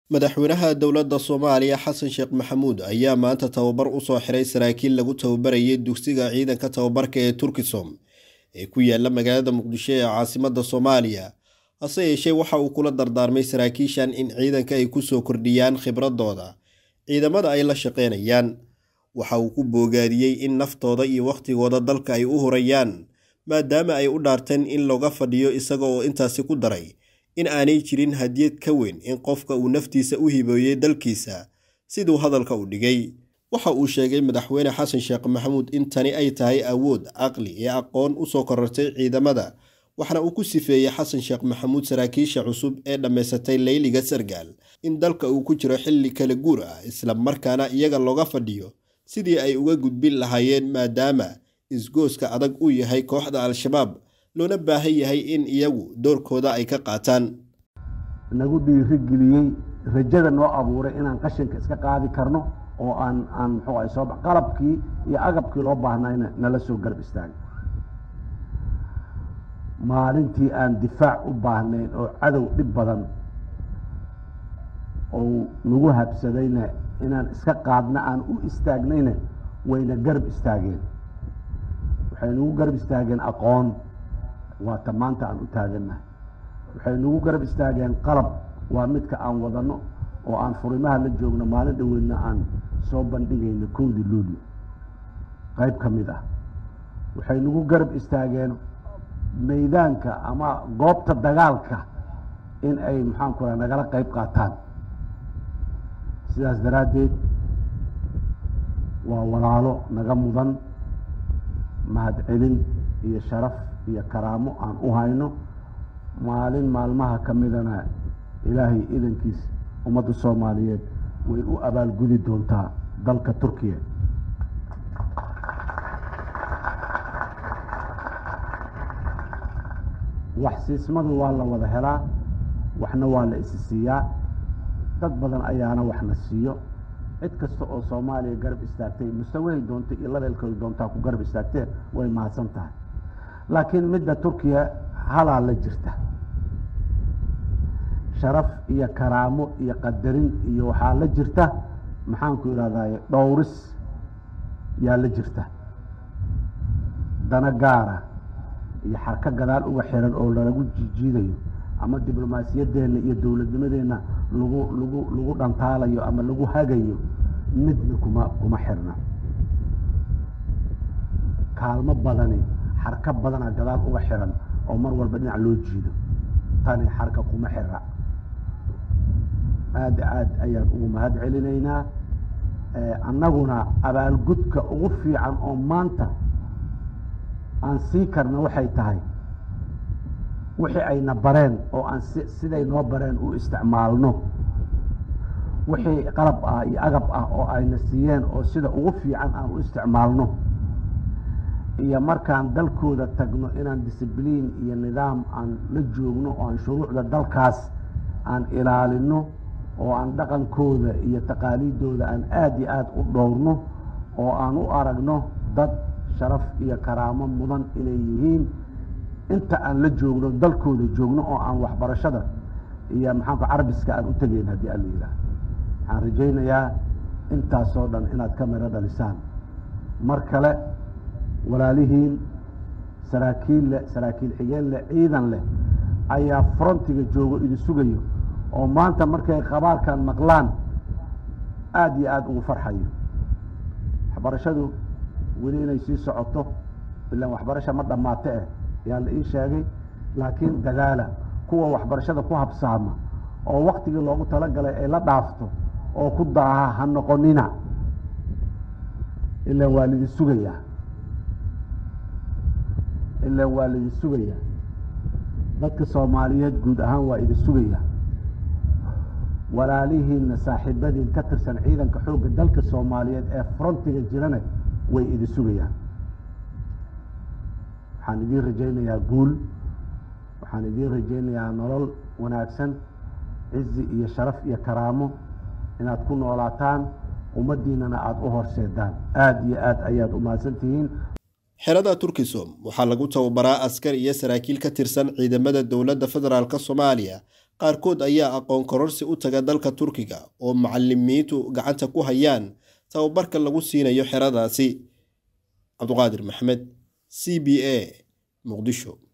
madaxweynaha dowladda soomaaliya xasan sheekh maxamuud ayaa maanta tababar u soo xiray saraakiil lagu tababarayay dugsiga ciidanka tababarka ee turkisom ee ku yaala magaalada muqdisho ee caasimadda soomaaliya hase yeeshee waxa uu kula dardaarmay saraakiishan in ciidanka ay kusoo kordhiyaan khibradooda ciidamada ay la shaqeynayaan waxa uu ku boogaadiyey in naftooda iyo wakhtigooda dalka ay u horayaan maadaama ay u dhaarteen in looga fadhiyo isaga oo intaasi ku daray in aanay jirin hadiyad ka weyn in qofka uu naftiisa u hibeeyey dalkiisa siduu hadalka u dhigay waxa uu sheegay madaxweyne xasan sheekh maxamuud in tani ay tahay awood caqli iyo aqoon usoo korortay ciidamada waxna uu ku sifeeyey xasan sheekh maxamuud saraakiisha cusub ee dhammaysatay leyliga sargaal in dalka uu ku jiro xilli kala guur ah isla markaana iyaga looga fadhiyo sidii ay uga gudbin lahaayeen maadaama isgooska adag uu yahay kooxda al-shabaab loona baahan yahay in iyagu doorkooda ay ka qaataan nagu dhiirigeliyey rajada noo abuuray inaan qashinka iska qaadi karno oo aan aan muxuu ahay soo qalabkii iyo agabkii loo baahnayna nala soo garab istaagay maalintii aan difaac u baahnayn oo cadow dhib badan oo nagu habsadayna inaan iska qaadna aan u istaagnayna wayna garab istaageen waxay nagu garab istaageen aqoon waata maanta aan u taagannahay waxay nagu garab istaageen qalab waa midka aan wadanno oo aan furimaha la joogno maalin dhaweydna aan soo bandhigayno kowdii luulyo qayb ka mid ah waxay nagu garab istaageen maydaanka ama goobta dagaalka in ay maxaanku raa nagala qayb qaataan sidaas daraaddeed waa walaalo naga mudan mahadcelin iyo sharaf iyo karaamo aan u hayno maalin maalmaha ka midana ilaahay idankiis ummadda soomaaliyeed way u abaalgudi doontaa dalka turkiya wax siismadu waa la wada helaa waxna waa la isi siiyaa dad badan ayaana waxna siiyo cid kasta oo soomaaliya garab istaagtay mustawahay doonta iyo labeelkooda doontaa ku garab istaagtee way mahadsan tahay laakiin midda turkiya halaa la jirta sharaf iyo karaamo iyo qadarin iyo waxaa la jirta maxaanku idhahdaye dhowris yaa la jirta dana gaara iyo xarka gadaal uga xiran oo lalagu jijiidayo ama diblomaasiyaddeenna iyo dowladnimadeenna lagu lagu lagu dhantaalayo ama lagu hagayo midna kuma kuma xirna kaalmo badani xarka badana gadaal uga xiran oo mar walba dhinac loo jiido tani xarka kuma xira aada aad ayaan ugu mahad celinaynaa annaguna abaalgudka ugu fiican oo maanta aan sii karna waxay tahay wixii ayna bareen oo aan si siday noo bareen u isticmaalno wixii qalab ah iyo agab ah oo ayna siiyeen oo sida ugu fiican aan u isticmaalno iyo markaan dalkooda tagno inaan discibliin iyo nidaam aan la joogno oo aan shuruucda dalkaas aan ilaalino oo aan dhaqankooda iyo taqaaliidooda aan aada iyo aada u dhowrno oo aan u aragno dad sharaf iyo karaamo mudan inay yihiin inta aan la joogno dalkooda joogno oo aan waxbarashada iyo maxaanku carabiska aan u tegeyn haddii alla yidhaah waxaan rajaynayaa intaasoo dhan inaad ka miro dhalisaan mar kale walaalihiin saraakiil leh saraakiil xigeen leh ciidan leh ayaa frontiga joogo idin sugayo oo maanta markay qabaarkan maqlaan aada iyo aada ugu farxayo waxbarashadu weli inay sii socoto ilaan waxbarasha ma dhammaato eh yaa la ii sheegay laakiin dadaala kuwa waxbarashada ku habsaama oo waktigii loogu talagalay ay la dhaafto oo ku daaha ha noqonina ilaan waa laidin sugayaa ilaan waa laidin sugayaa dadka soomaaliyeed guud ahaan waa idin sugayaa walaalihiinna saaxiibadiin ka tirsan ciidanka xoogga dalka soomaaliyeed ee frontiga jirana way idin sugayaan waxaan idiin rajaynayaa guul waxaan idiin rajaynayaa nolol wanaagsan cizi iyo sharaf iyo karaamo inaad ku noolaataan ummaddiinana aada u horseedaan aada iyo aad ayaad u mahadsantihiin xerada turkisom waxaa lagu tababaraa askar iyo saraakiil ka tirsan ciidamada dowladda federaalk soomaaliya qaarkood ayaa aqoon kororsi u taga dalka turkiga oo macalimiintu gacanta ku hayaan tababarka lagu siinayo xeradaasi cabduqaadir maxamed c b a muqdisho